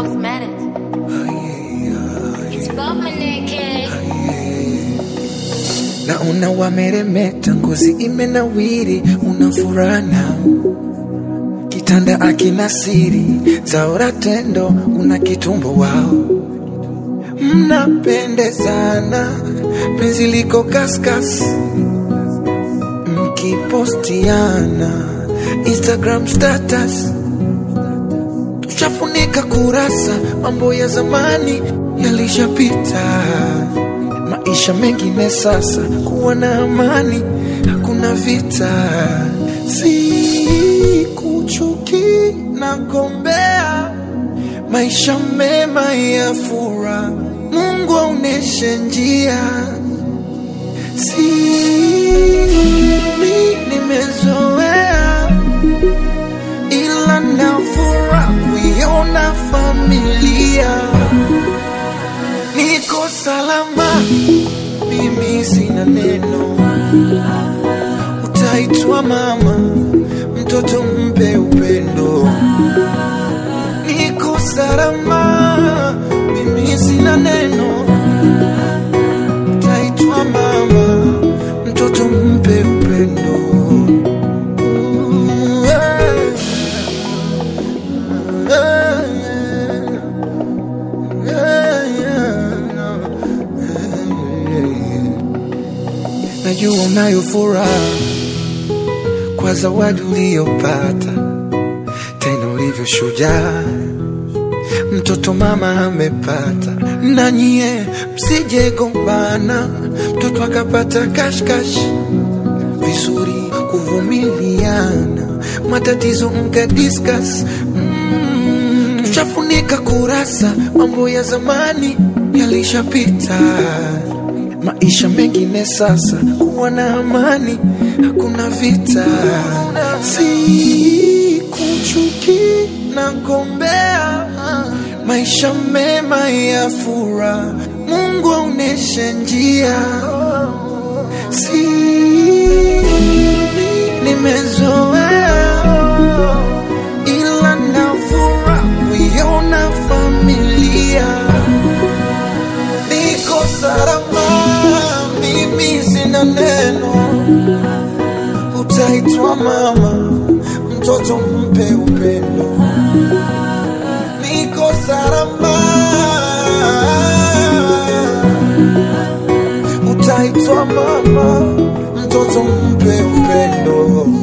Proxmatic. It's Bobmaneke. naona wameremeta, ngozi imenawiri, una furaha nao, kitanda akina siri, zaora tendo, una kitumbo wao, mnapendezana, penzi liko kaskas, mkipostiana Instagram status, tushafunika kurasa, mambo ya zamani yalishapita maisha mengine sasa, kuwa na amani, hakuna vita, si kuchuki na gombea maisha mema ya fura, Mungu aoneshe njia, si nimezoea, ila nafura kuiona familia niko salama, mimi sina neno. Utaitwa mama, mtoto mpe upendo. Niko salama, mimi sina neno. Utaitwa mama, mtoto mpe upendo. Mm, yeah. Yeah, yeah. Najua unayo furaha kwa zawadi uliyopata, tena ulivyo shujaa, mtoto mama amepata. Na nyie msije gombana, mtoto akapata kashkash, vizuri kuvumiliana, matatizo mka discuss mm, tushafunika kurasa, mambo ya zamani yalishapita maisha mengine sasa, kuwa na amani, hakuna vita, si kuchuki na gombea maisha mema ya fura, Mungu aoneshe njia, si nimezoea, ila nafura kuiona familia niko salama, mimi sina neno. Utaitwa mama, mtoto mpe upendo. Niko salama, utaitwa mama, mtoto mpe upendo.